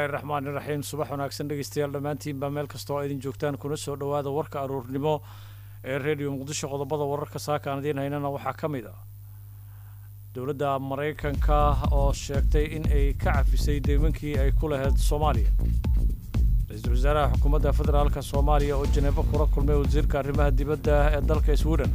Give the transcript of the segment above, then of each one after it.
raxmaani raxiim subax wanaagsan dhegeystayaal dhammaantiinbaa meel kasta oo idin joogtaan kuna soo dhowaada warka aruurnimo ee redio muqdisho qodobada wararka saaka aan idiin haynana waxaa ka mid ah dowladda maraykanka oo sheegtay in ay ka cafisay deymankii ay ku lahayd soomaaliya ra-iisul wasaaraha xukuumadda federaalka soomaaliya oo janeebo kula kulmay wasiirka arrimaha dibadda ee dalka sweden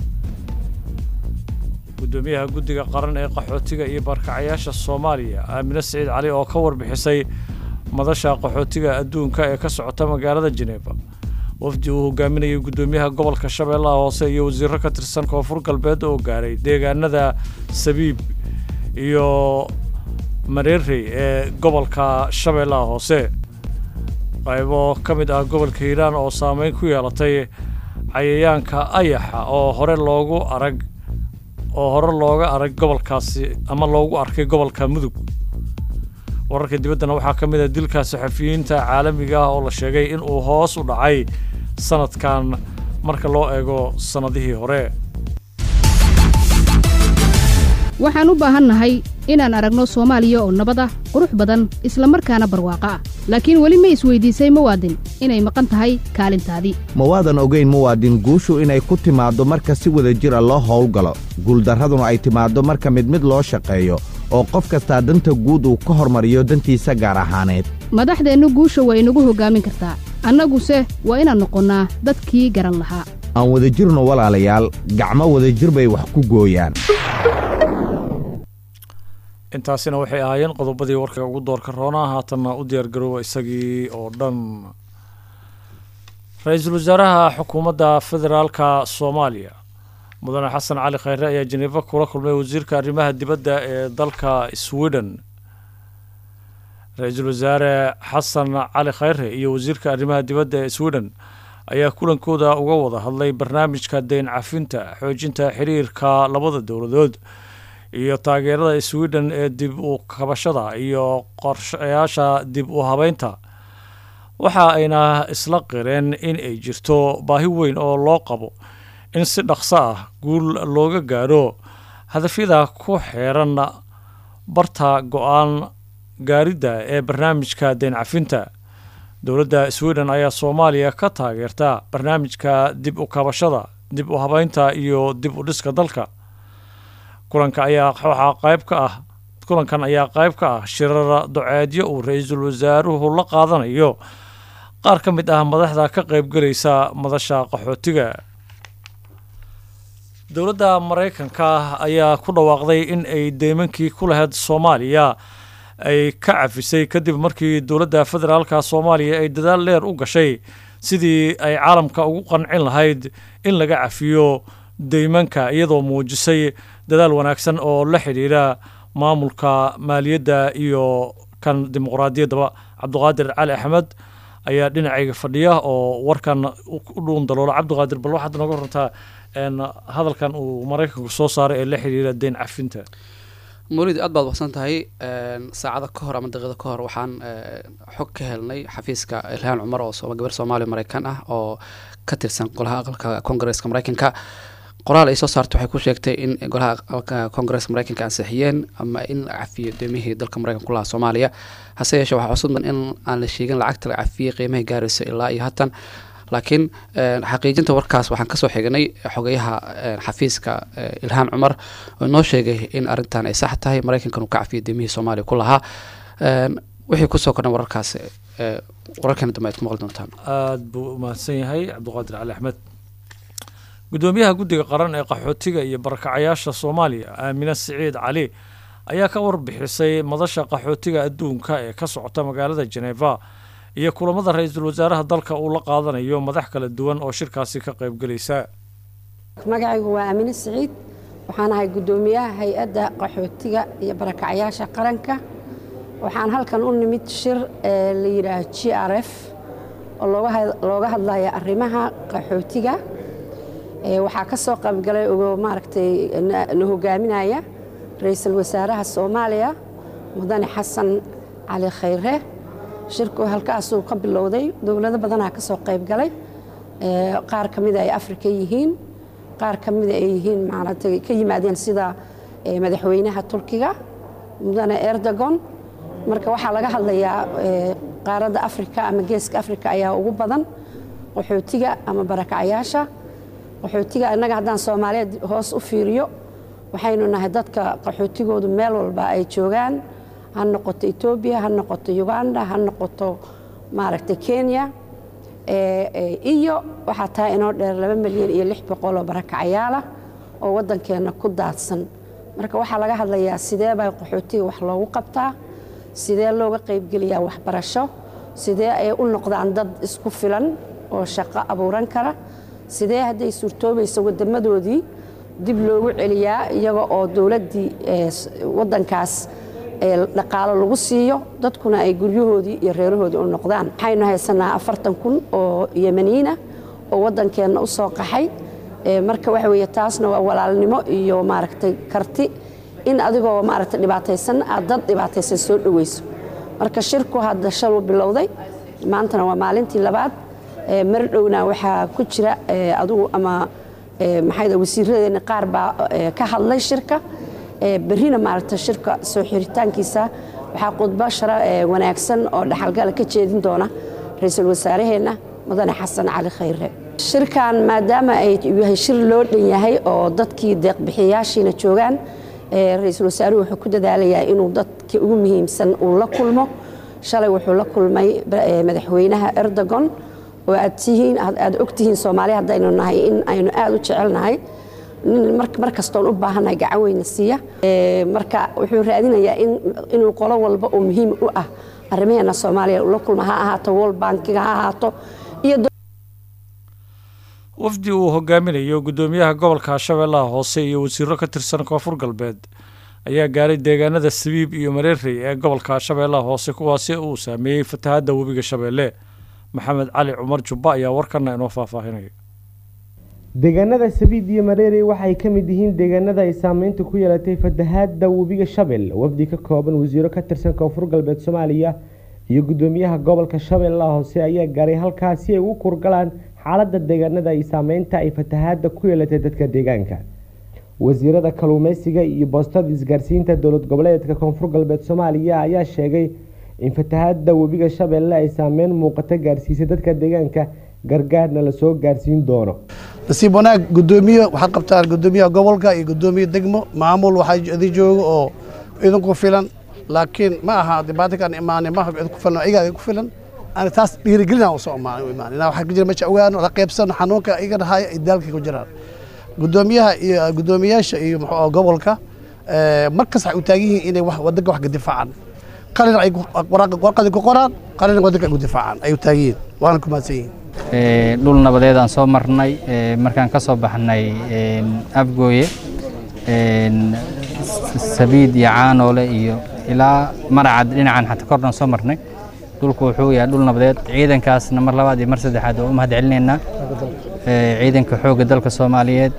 gudoomiyaha guddiga qaran ee qaxootiga iyo barkacayaasha soomaaliya aamine siciid cali oo ka warbixisay madasha qaxootiga adduunka ee ka socota magaalada jeneeba wafdi uu hogaaminayay guddoomiyaha gobolka shabeellaha hoose iyo wasiiro ka tirsan koonfur galbeed oo gaaray deegaanada sabiib iyo mareerey ee gobolka shabeellaha hoose qaybo ka mid ah gobolka hiiraan oo saameyn ku yeelatay cayayaanka ayaxa oo hore loogu arag oo hore looga arag gobolkaasi ama loogu arkay gobolka mudug wararka dibaddana waxaa ka mid ah dilka saxafiyiinta caalamiga ah oo la sheegay in uu hoos u dhacay sanadkan marka loo eego sannadihii hore waxaan u baahannahay inaan aragno soomaaliya oo nabad ah qurux badan isla markaana barwaaqo ah laakiin weli ma isweydiisay muwaadin inay maqan tahay kaalintaadii ma waadan ogayn muwaadin guushu inay ku timaaddo marka si wada jir a loo howlgalo guuldarraduna ay timaaddo marka mid mid loo shaqeeyo oo qof kastaa danta guud uu ka hormariyo dantiisa gaar ahaaneed madaxdeennu guusha waa inagu hoggaamin kartaa annaguse waa inaan noqonnaa dadkii garan lahaa aan wadajirno walaalayaal gacmo wadajir bay wax ku gooyaan intaasina waxay ahaayeen qodobadii warka ugu doorka roonaa haatanna u diyaargarooba isagii oo dhan ra-iisul wasaaraha xukuumadda federaalka soomaaliya mudane xasan cali khayre ayaa jeneebo kula kulmay wasiirka arrimaha dibadda ee dalka sweden ra-iisul wasaare xasan cali khayre iyo wasiirka arrimaha dibadda ee sweden ayaa kulankooda uga wada hadlay barnaamijka deyn cafinta xoojinta xiriirka labada dowladood iyo taageerada sweden ee dib u kabashada iyo qorshayaasha dib u habeynta waxa ayna isla qireen in ay jirto baahi weyn oo loo qabo in si dhaqso ah guul looga gaadho hadafyada ku xeeran barta go-aan gaaridda ee barnaamijka deyn cafinta dowladda sweden ayaa soomaaliya ka taageerta barnaamijka dib u kabashada dib u habeynta iyo dib u dhiska dalka kulanka ayaa waxaa qayb ka ah kulankan ayaa qayb ka ah shirar doceedyo uu ra-iisul wasaaruhu la qaadanayo qaar ka mid ah madaxda ka qaybgelaysa madasha qaxootiga dowladda maraykanka ayaa ku dhawaaqday in ay deymankii ku lahayd soomaaliya ay ka cafisay kadib markii dowladda federaalka soomaaliya ay dadaal dheer u gashay sidii ay caalamka ugu qancin lahayd in laga cafiyo deymanka iyadoo muujisay dadaal wanaagsan oo la xidhiidha maamulka maaliyadda iyo kan dimuqraadiyaddaba cabdiqaadir cali axmed ayaa dhinacayga fadhiya oo warkan u dhuun daloola cabdiqaadir bal waxaad nooga runtaa hadalkan uu maraykanku soo saaray ee la xidhiidha deyn cafinta mawlid aad baad waqsan tahay saacada ka hor ama daqiiqada ka hor waxaan xog ka helnay xafiiska ilhaan cumar oo gabar soomaaliya maraykan ah oo ka tirsan golaha aqalka kongareeska maraykanka qoraal ay soo saartay waxay ku sheegtay in golaha aqalka kongareeska maraykanka ansixiyeen ama in la cafiyo deemihii dalka maraykanka ku lahaa soomaaliya hase yeeshee waxaa cusub in aan la sheegin lacagta la cafiyey qiimahay gaarayso ilaa iyo haatan laakiin xaqiijinta warkaas waxaan kasoo xignay xogayaha xafiiska ilhaan cumar oo noo sheegay in arrintan ay sax tahay maraykankan uu ka cafiyo deemihii soomaaliya ku lahaa wixii kusoo kordhan wararkaas wararkeena dambe aad ku maqli doontaan aada buu umahadsan yahay cabdiqaadir cali axmed gudoomiyaha guddiga qaran ee qaxootiga iyo barakacayaasha soomaaliya aamine siciid cali ayaa ka warbixisay madasha qaxootiga adduunka ee ka socota magaalada jeneva iyo kulamada ra-iisul wasaaraha dalka uu la qaadanayo madax kala duwan oo shirkaasi ka qaybgelaysa magacaygu waa aamine siciid waxaan ahay guddoomiyaha hay-adda qaxootiga iyo barakacyaasha qaranka waxaan halkan u nimid shir la yidhaaho g r f oo looga hadlaya arrimaha qaxootiga waxaa ka soo qaybgalay maaragtay na hogaaminaya ra-iisul wasaaraha soomaaliya mudane xasan cali khayre shirku halkaasuu ka bilowday dowlado badanaa ka soo qayb galay qaar ka mida ay afrika yihiin qaar ka mida ay yihiin maaragtay ka yimaadeen sida madaxweynaha turkiga mudane erdogon marka waxaa laga hadlayaa qaaradda afrika ama geeska afrika ayaa ugu badan qaxootiga ama barakacyaasha qaxootiga innaga haddaan soomaaliyeed hoos u fiiriyo waxaynu nahay dadka qaxootigoodu meel walba ay joogaan ha noqoto etoobiya ha noqoto uganda ha noqoto maaragtay kenya iyo waxaa tahay inoo dheer laba milyan iyo lix boqol oo barakacyaala oo waddankeenna ku daadsan marka waxaa laga hadlayaa sidee baa qaxootiga wax loogu qabtaa sidee looga qaybgeliyaa waxbarasho sidee ay u noqdaan dad isku filan oo shaqo abuuran kara sidee hadday suurtoobayso wadamadoodii dib loogu celiyaa iyaga oo dowladdii waddankaas dhaqaalo lagu siiyo dadkuna ay guryahoodii iyo reerahoodii u noqdaan waxaynu haysanaa afartan kun oo yemaniina oo waddankeenna u soo qaxay marka waxa weeye taasna waa walaalnimo iyo maaragtay karti in adigoo maaragtay dhibaataysan aad dad dhibaataysan soo dhoweyso marka shirku hadda shalu bilowday maantana waa maalintii labaad mar dhowna waxaa ku jira adigu ama maxay wasiiradeena qaar baa ka hadlay shirka berrina maaragta shirka soo xiritaankiisa waxaa khudbo shara wanaagsan oo dhaxalgala ka jeedin doona ra-iisul wasaaraheenna mudane xasan cali khayre shirkan maadaama ay yahay shir loo dhan yahay oo dadkii deeqbixiyayaashiina joogaan ra-iisul wasaaruhu wuxuu ku dadaalayaa inuu dadka ugu muhiimsan uu la kulmo shalay wuxuu la kulmay madaxweynaha erdogon oo aad tihiin aad ogtihiin soomaaliya haddaynu nahay in aynu aada u jecelnahay mar kastoon u baahannahay gacan weyna siiya marka wuxuu raadinayaa inuu qolo walba oo muhiim u ah arrimaheena soomaaliya la kulma ha ahaato world bankiga ha ahaato iyo wafdi uu hogaaminayo guddoomiyaha gobolka shabeellaha hoose iyo wasiiro ka tirsan koonfur galbeed ayaa gaaray deegaanada sabiib iyo mareerey ee gobolka shabeellaha hoose kuwaasi uu saameeyey fatahadda webiga shabeelle maxamed cali cumar jubba ayaa warkana inoo faahfaahinaya deegaanada sabiid iyo mareerey waxay ka mid yihiin deegaanada ay saameynta ku yeelatay fatahaadda webiga shabeelle wafdi ka kooban wasiiro ka tirsan koonfur galbeed soomaaliya iyo guddoomiyaha gobolka shabeellaha hoose ayaa gaaray halkaas si ay ugu kurgalaan xaaladda deegaanada ay saameynta ay fatahaadda ku yeelatay dadka deegaanka wasiirada kalluumeysiga iyo boostada isgaarsiinta dowlad goboleedka koonfur galbeed soomaaliya ayaa sheegay in fatahaadda webiga shabeelle ay saameyn muuqata gaarsiisay dadka deegaanka gargaarna lasoo gaarsiin doono nasiib wanaag gudoomiye waxaad qabtaan gudoomiyaha gobolka iyo gudoomiye degmo maamul waxaa idin jooga oo idinku filan laakiin ma aha dibaatankaan imaanay maaha idinku filan ayagaa idinku filan ani taas dhiirigelinaan usoo imaanay u imaanay inaa waxaa ka jira meesha ogaano la qaybsano xanuunka iga dhahaya iyo daalkay ku jiraan gudoomiyaha iyo gudoomiyaasha iyo muxuu gobolka markas waxay u taagan yihiin inay wadanka wax ka difaacaan qalin ay warqadi ku qoraan qalin wadanka ay ku difaacaan ay u taagan yihiin waana ku mahadsan yihiin dhul nabadeed aan soo marnay markaan ka soo baxnay afgooye sabiid iyo caanoole iyo ilaa maracad dhinacan xata kordhan soo marnay dhulku wuxuu yahay dhul nabadeed ciidankaasna mar labaad iyo mar saddexaad oo u mahad celinaynaa ciidanka xoogga dalka soomaaliyeed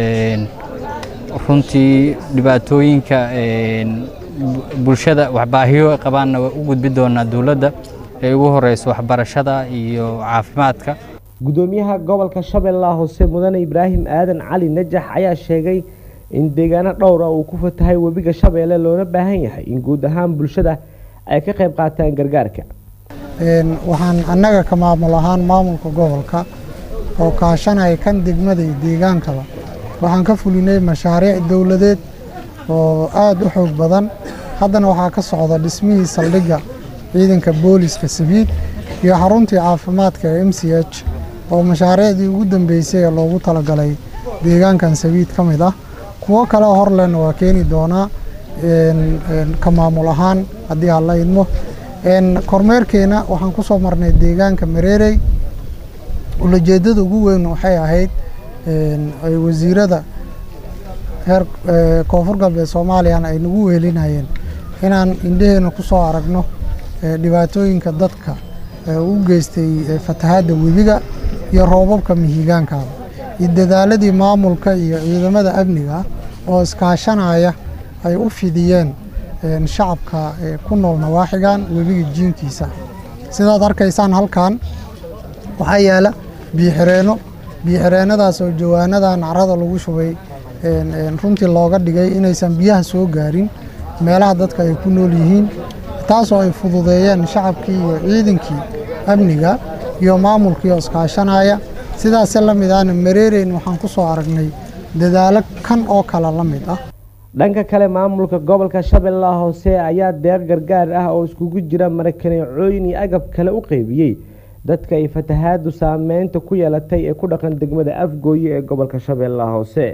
runtii dhibaatooyinka bulshada waxbaahiyo qabaanna waa u gudbi doonaa dowladda ee ugu horeyso waxbarashada iyo caafimaadka guddoomiyaha gobolka shabeellaha hoose mudane ibraahim aadan cali najax ayaa sheegay in deegaano dhowra uu ku fatahay webiga shabeelle loona baahan yahay in guud ahaan bulshada ay ka qayb qaataan gargaarka waxaan annaga ka maamul ahaan maamulka gobolka oo kaashanaya kan degmada iyo deegaankaba waxaan ka fulinay mashaariic dowladeed oo aada u xoog badan haddana waxaa ka socda dhismihii saldhigga ciidanka booliska sabiid iyo xaruntii caafimaadka ee m c h oo mashaariicdii ugu dambeysay ee loogu talagalay deegaankan sabiid ka mid ah kuwo kale horlena waa keeni doonaa ka maamul ahaan haddii aan la idmo kormeerkeena waxaan ku soo marnay deegaanka mareerey ulajeedada ugu weyn waxay ahayd ay wasiirada heer koonfur galbeed soomaaliyana ay nagu weelinayeen inaan indheheena ku soo aragno dhibaatooyinka dadka u geystay fatahaadda webiga iyo roobabka mihigaankaaba iyo dadaaladii maamulka iyo ciidamada amniga oo iskaashanaya ay u fidiyeen shacabka ku nool nawaaxigan webiga jiinkiisa sidaad arkaysaan halkan waxaa yaala biixireenno biixireenadaas oo jawaanadan carada lagu shubay runtii looga dhigay inaysan biyaha soo gaarin meelaha dadka ay ku nool yihiin taasoo ay fududeeyeen shacabkii iyo ciidankii amniga iyo maamulkii oo iskaashanaya sidaase la mid ahna mareereyn waxaan ku soo aragnay dadaalo kan oo kale la mid ah dhanka kale maamulka gobolka shabeellaha hoose ayaa deeq gargaar ah oo iskugu jira marakaneecooyin iyo agab kale u qeybiyey dadka ay fatahaadu saameynta ku yeelatay ee ku dhaqan degmada afgooye ee gobolka shabeellaha hoose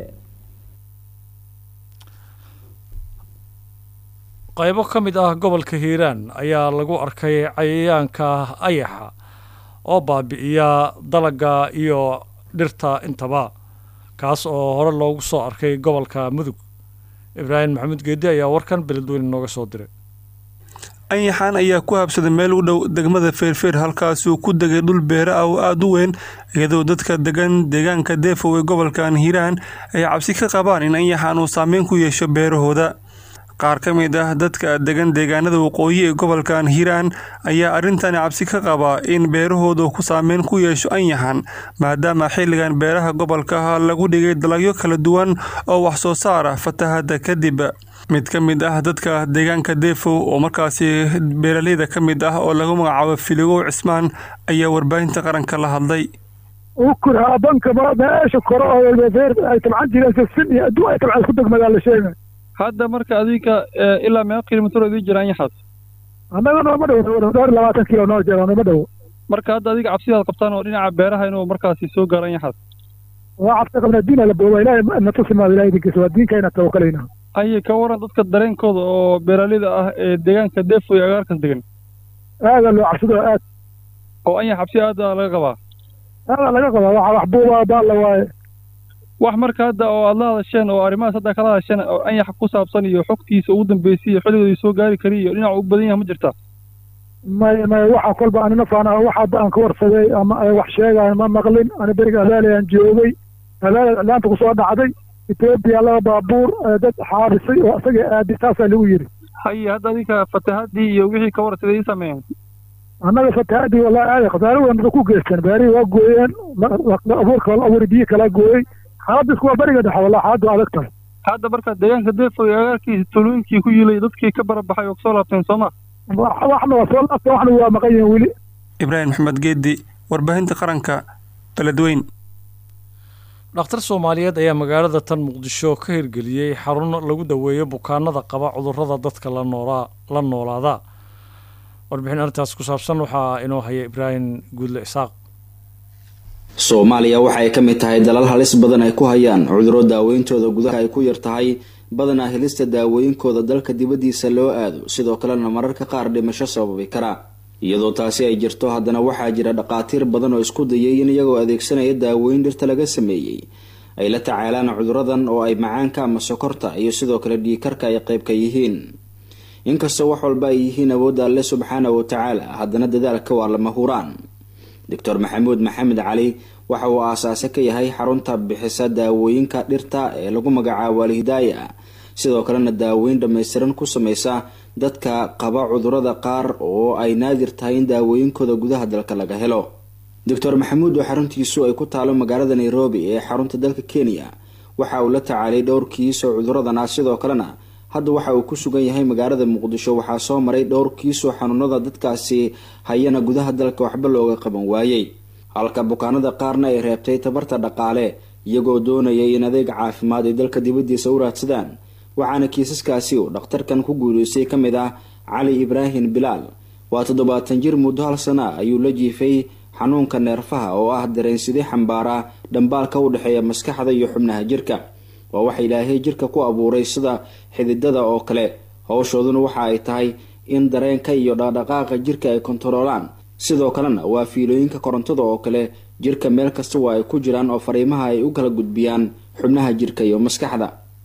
qaybo ka mid ah gobolka hiiraan ayaa lagu arkay cayayaanka ayaxa oo baabi'iya dalagga iyo dhirta intaba kaas oo hore loogu soo arkay gobolka mudug ibraahim maxamuud geedi ayaa warkan beledweyne nooga soo diray anyaxaan ayaa ku habsaday meel u dhow degmada feerfeer halkaasuu ku degay dhul beere ah oo aada u weyn iyadoo dadka degan deegaanka deefow ee gobolkan hiiraan ay cabsi ka qabaan in anyaxaan uu saameyn ku yeesho beerahooda qaar ka mid ah dadka degan deegaanada waqooyi ee gobolkan hiiraan ayaa arrintani cabsi ka qabaa in beerahooda ku saameyn ku yeesho anyaxan maadaama xilligan beeraha gobolka lagu dhigay dalagyo kala duwan oo wax soo saar ah fatahada kadib mid ka mid ah dadka deegaanka deefow oo markaasi beeraleyda ka mid ah oo lagu magacaabo filigow cismaan ayaa warbaahinta qaranka la hadlay banka meesha kore ay tabcan jireen sifin iyo adduun ay tabcan isku degmadaa la sheegay hadda marka adinka ilaa meeqa kilomitr idin jira anyaxaas annaga nooma dhowo dhowr labaatan kilo noo jira nooma dhowo marka hadda adiga cabsidaad qabtaan oo dhinaca beeraha inuu markaasi soo gaaro anyaxaas waa cabsi qabnaa diina la booba ilaahay na tusimaado ilahay idinkiisa waa diinkayna tawakalayna aye ka waran dadka dareenkooda oo beeraleyda ah ee deegaanka deefo iyo agaarkas degan aadaa loo cabsado aad oo anyax cabsi aada laga qabaa aadaa laga qabaa waxa wax buuba baalla waaye wax marka hadda oo aad la hadasheen oo arrimahaas hadda kala hadasheen oo anyaxa ku saabsan iyo xogtiisa ugu dambeysay iyo xilligoodii soo gaari kari iyo dhinac u badan yahay ma jirta may may waxa kolba anina faana wax hadda aan ka warsaday ama ay wax sheegaan ma maqlin ani beriga adaali aan joogay adaali iclaanta kusoo dhacday etoobiya laba baabuur dad xaabisay oo isaga aadi taasaa lagu yidhi haye hadda adinka fatahadii iyo wixii ka warsaday ii sameeyeen annaga fatahadii wallahi aaday khasaare weyn ku geysteen beerihii waa gooyeen abuurka wala abuuri biyo kalaa gooyey xaaladda isku waa beriga dhexe wallahi xaaladdu adag tahay hadda marka deegaanka deefo iyo agaarkiisa tulooyinkii ku yilay dadkii ka barabaxay oo kasoo laabteen sooma waxna waa soo laabta waxna waa maqan yihiin weli ibraahim maxamed geedi warbaahinta qaranka beledweyn dhakhtar soomaaliyeed ayaa magaalada tan muqdisho ka hirgeliyey xarun lagu daweeyo bukaanada qaba cudurrada dadka la noolaa la noolaada warbixin arrintaas ku saabsan waxaa inoo haya ibraahim guudle isaaq soomaaliya waxa ay ka mid tahay dalal halis badan ay ku hayaan cudurro daaweyntooda gudaha ay ku yar tahay badanaa helista daawooyinkooda dalka dibaddiisa loo aado sidoo kalena mararka qaar dhimasho sababi kara iyadoo taasi ay jirto haddana waxaa jira dhaqaatiir badan oo isku dayay in iyagoo adeegsanaya daawooyin dhirta laga sameeyey ay la tacaalaan cuduradan oo ay macaanka ama sokorta iyo sidoo kale dhiikarka ay qayb ka yihiin inkastoo wax walba ay yihiin awoodda alle subxaana wa tacaala haddana dadaalka waa lama huraan doctor maxamuud maxamed cali waxa uu aasaase ka yahay xarunta bixisa daawooyinka dhirta ee lagu magacaabo alhidaaya sidoo kalena daaweyn dhammaystiran ku sameysa dadka qaba cudurada qaar oo ay naadir tahay in daawooyinkooda gudaha dalka laga helo doctor maxamuud oo xaruntiisu ay ku taalo magaalada nairobi ee xarunta dalka kenya waxa uu la tacaalay dhowr kiis oo cuduradan ah sidoo kalena hadda waxa uu ku sugan yahay magaalada muqdisho waxaa soo maray dhowr kiisoo xanuunada dadkaasi hayana gudaha dalka waxba looga qaban waayey halka bukaanada qaarna ay reebtay tabarta dhaqaale iyagoo doonayay in adeeg caafimaad ay dalka dibaddiisa u raadsadaan waxaana kiisaskaasi uu dhakhtarkan ku guuleystay ka mid ah cali ibraahim bilaal waa toddobaatan jir muddo hal sana ayuu la jiifay xanuunka neerfaha oo ah dareensidii xambaara dhambaalka u dhexeeya maskaxda iyo xubnaha jirka waa waxa ilaahay jirka ku abuuray sida xididada oo kale howshooduna waxa ay tahay in dareenka iyo dhaqdhaqaaqa jirka ay kontaroolaan sidoo kalena waa fiilooyinka korontada oo kale jirka meel kasta waa ay ku jiraan oo fariimaha ay u kala gudbiyaan xubnaha jirka iyo maskaxda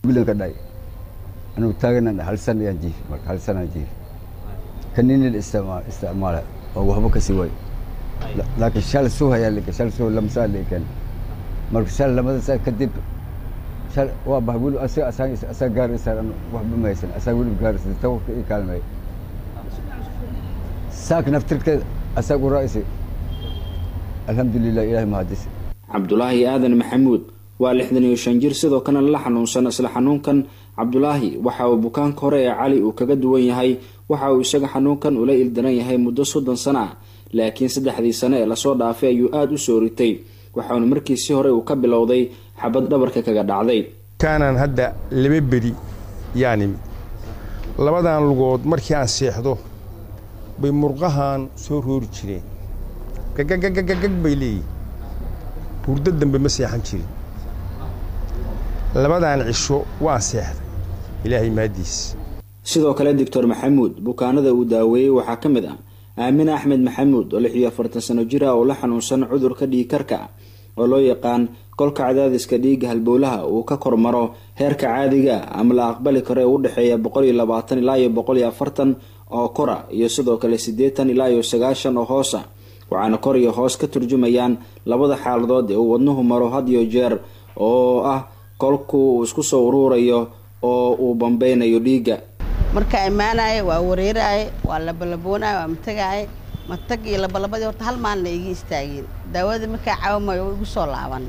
anuu taagana hal san ayaan jiif marka hal sanaan jiif kaninin isticmaala oo waxba kasi way laakiin shal suu ayaa lika shal suu lamsaa likan marka shal lamada saa kadib shal waa bah weli asaga asaan asaa gaaraysaa waxba maysan asaa weli gaaraysa tawarka ii kaalmay saak naftirkeed asaag u raa'isi alxamdulilah ilaahay mahadis cabdulaahi aadan maxamuud waa lixdan iyo shan jir sidoo kalena la xanuunsan isla xanuunkan cabdulaahi waxa uu bukaanka hore ee cali uu kaga duwan yahay waxa uu isaga xanuunkan ula ildaran yahay muddo soddon sano ah laakiin saddexdii sano ee lasoo dhaafay ayuu aada u soo ritay waxauna markiisi hore uu ka bilowday xabad dhabarka kaga dhacday kaanaan hadda laba beri yani labadan lugood markii aan seexdo bay murqahan soo roori jireen gagagagagag bay leeyihin hurdo dambe ma seexan jirin labadan cisho waan seexday ilaahay maadiis sidoo kale doctor maxamuud bukaanada uu daaweeyey waxaa ka mid ah aamine axmed maxamuud oo lix iyo afartan sano jir ah oo la xanuunsan cudurka dhiigkarka oo loo yaqaan kolka cadaadiska dhiigga halbowlaha uu ka kormaro heerka caadiga ama la aqbali karo ee u dhexeeya boqol iyo labaatan ilaa iyo boqol iyo afartan oo kora iyo sidoo kale siddeetan ilaa iyo sagaashan oo hoosa waxaana kor iyo hoos ka turjumayaan labada xaaladood ee uu wadnuhu maro had iyo jeer oo ah kolku uu isku soo uruurayo oo uu bambeynayo dhiigga markaa imaanaaye waa wareeraaye waa labalaboonaye waa matagaaye matag iyo labalabadii horta hal maalina iga istaageen daawadii markaa caawamayo waa igu soo laaban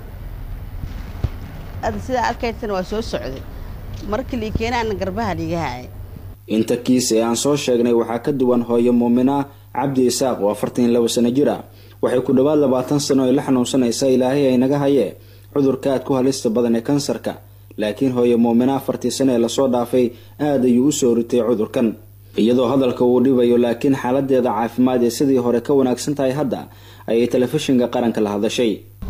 ada sidaa arkaysana waa soo socday markii lii keenaana garbaha liigahaaya inta kiis ee aan soo sheegnay waxaa ka duwan hooyo muumina cabdi isaaq oo afartan iyo labo sano jir ah waxay ku dhowaad labaatan sano ay la xanuunsanaysaa ilaahay ay naga hayee cudurka aad ku halista badan ee kansarka laakiin hooyo muumina afartii sano ee lasoo dhaafay aad ayuu u soo ritay cudurkan iyadoo hadalka uu dhibayo laakiin xaaladeeda caafimaad ee sidii hore ka wanaagsan tahay hadda ayay telefishinka qaranka la hadashay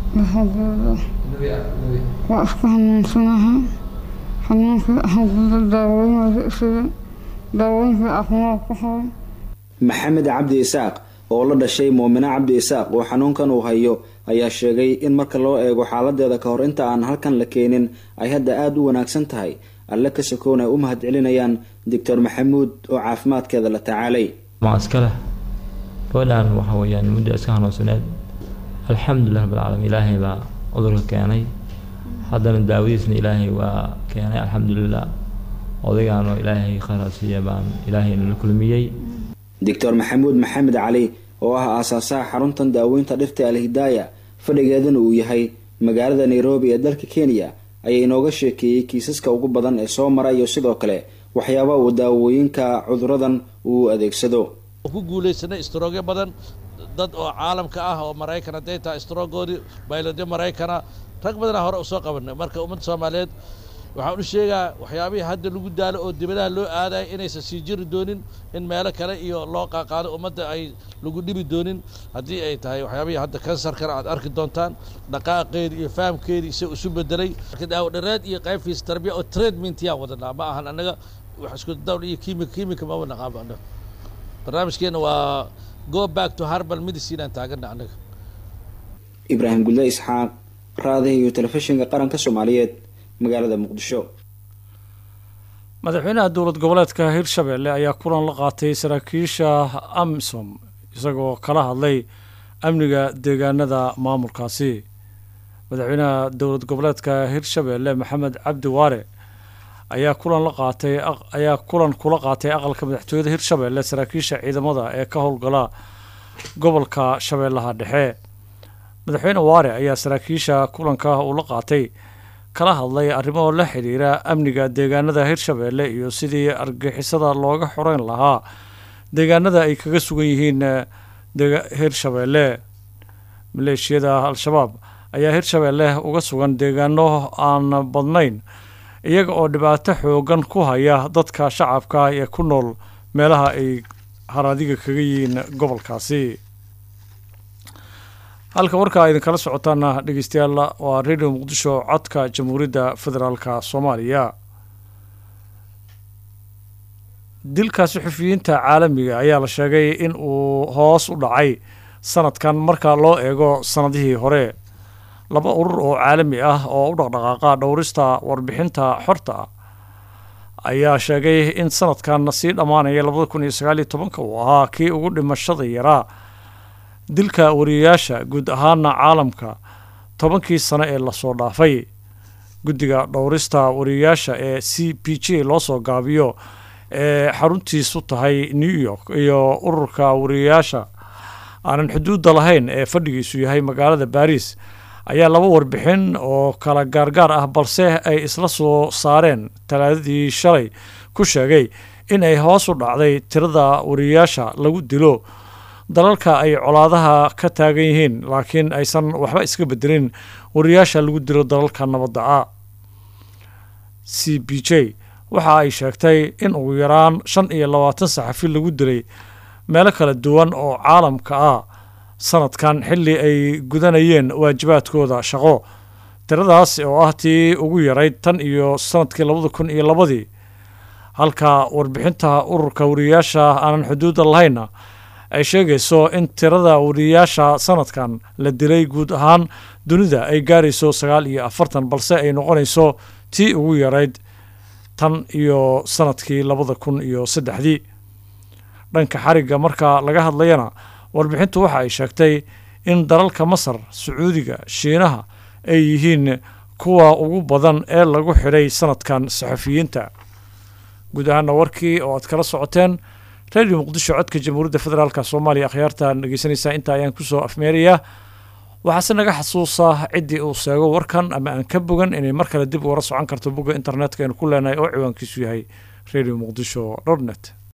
waa isku xanuunsanaha xanuunkii haguda daawooyinka sida daawooyinkii caafimaad ku hayo maxamed cabdi isaaq oo la dhashay muumina cabdi isaaq oo xanuunkan uu hayo ayaa sheegay in marka loo eego xaaladeeda ka hor inta aan halkan la keenin ay hadda aada u wanaagsan tahay alle ka sokown ay u mahad celinayaan doctor maxamuud oo caafimaadkeeda la tacaalay maa iska leh gabadhan waxa weeyaan muddo iska hanuunsaneed alxamdulilah rabbilcaalamiin ilaahay baa cudurka keenay haddana daawadiisna ilaahay waa keenay alxamdulilah odaygaan oo ilaahay khayraasiiya baan ilaahay nala kulmiyey doctor maxamuud maxamed cali oo ah aasaasaha xaruntan daaweynta dhirta alhidaaya fadhigeedana uu yahay magaalada nairobi ee dalka kenya ayaa inooga sheekeeyey kiisaska ugu badan ee soo mara iyo sidoo kale waxyaaba uu daawooyinka cuduradan uu adeegsado ku guulaysanay istroogyo badan dad oo caalamka ah oo maraykan hadday tahay istrogoodii bayladyo maraykana rag badanaa hore usoo qabanay marka ummadda soomaaliyeed waxaan u sheegaa waxyaabihii hadda lagu daalo oo dibadaha loo aadaya inaysan sii jiri doonin in meelo kale iyo loo qaaqaado ummadda ay lagu dhibi doonin haddii ay tahay waxyaabihii hadda kansarkana aad arki doontaan dhaqaaqeedii iyo fahamkeedii isa isu bedelay marka daawo dhareed iyo qaybtiisa tarbiya oo treatment yaan wadanaa ma ahan annaga wax isku dawl iyo kiimika kiimika maba naqaaba annaga barnaamijkeena waa go back to harbal medicine aan taagana annaga ibraahim gudle isxaaq raadaha iyo telefishinka qaranka soomaaliyeed magaalada muqdisho madaxweynaha dowlad goboleedka hirshabelle ayaa kulan la qaatay saraakiisha amisom isagoo kala hadlay amniga deegaanada maamulkaasi madaxweynaha dowlad goboleedka hirshabelle maxamed cabdi waare ayaa kulan la qaatay ayaa kulan kula qaatay aqalka madaxtooyada hirshabelle saraakiisha ciidamada ee ka howlgala gobolka shabeellaha dhexe madaxweyne waare ayaa saraakiisha kulanka uu la qaatay kala hadlay arrimo la xidhiira amniga deegaanada hirshabelle iyo sidii argixisada looga xoreyn lahaa deegaanada ay kaga sugan yihiin hirshabelle maleeshiyada al-shabaab ayaa hirshabelle uga sugan deegaano aan badnayn iyaga oo dhibaato xoogan ku haya dadka shacabka ee ku nool meelaha ay haradiga kaga yihiin gobolkaasi halka warkaa idinkala socotaana dhegeystayaal waa radio muqdisho codka jamhuuriyadda federaalka soomaaliya dilka suxufiyiinta caalamiga ayaa la sheegay in uu hoos u dhacay sanadkan marka loo eego sanadihii hore laba urur oo caalami ah oo u dhaqdhaqaaqa dhowrista warbixinta xorta ah ayaa sheegay in sanadkan sii dhammaanaya labada kun iyo sagaal iyo tobanka uu ahaa kii ugu dhimashada yaraa dilka wariyayaasha guud ahaana caalamka tobankii sano ee lasoo dhaafay guddiga dhowrista wariyayaasha ee c p j loo soo gaabiyo ee xaruntiisu tahay new york iyo ururka wariyayaasha aanan xuduudda lahayn ee fadhigiisu yahay magaalada baris ayaa laba warbixin oo kala gaargaar ah balse ay isla soo saareen talaadadii shalay ku sheegay in ay hoos u dhacday tirada wariyayaasha lagu dilo dalalka ay colaadaha ka taagan yihiin laakiin aysan waxba iska bedelin wariyayaasha lagu dilo dalalka nabadda ah c b j waxa ay sheegtay in ugu yaraan shan iyo labaatan saxafi lagu dilay meelo kala duwan oo caalamka ah sanadkan xilli ay gudanayeen waajibaadkooda shaqo tiradaas oo ah tii ugu yarayd tan iyo sanadkii labada kun iyo labadii halka warbixinta ururka wariyayaasha aanan xuduudda lahaynna ay sheegayso in tirada wariyayaasha sanadkan la dilay guud ahaan dunida ay gaarayso sagaal iyo afartan balse ay noqonayso tii ugu yarayd tan iyo sanadkii labada kun iyo saddexdii dhanka xarigga marka laga hadlayana warbixintu waxa ay sheegtay in dalalka masar sacuudiga shiinaha ay yihiin kuwa ugu badan ee lagu xidhay sanadkan saxafiyiinta guud ahaana warkii oo aad kala socoteen radio muqdisho codka jamhuuriyadda federaalk soomaaliya akhyaartaan dhegeysanaysaa intaa ayaan kusoo afmeerayaa waxaase naga xasuusaa ciddii uu sheego warkan ama aan ka bogan inay mar kale dib ugala socon karto bogga internetka aynu ku leenahay oo ciwaankiisu yahay radio muqdisho dot net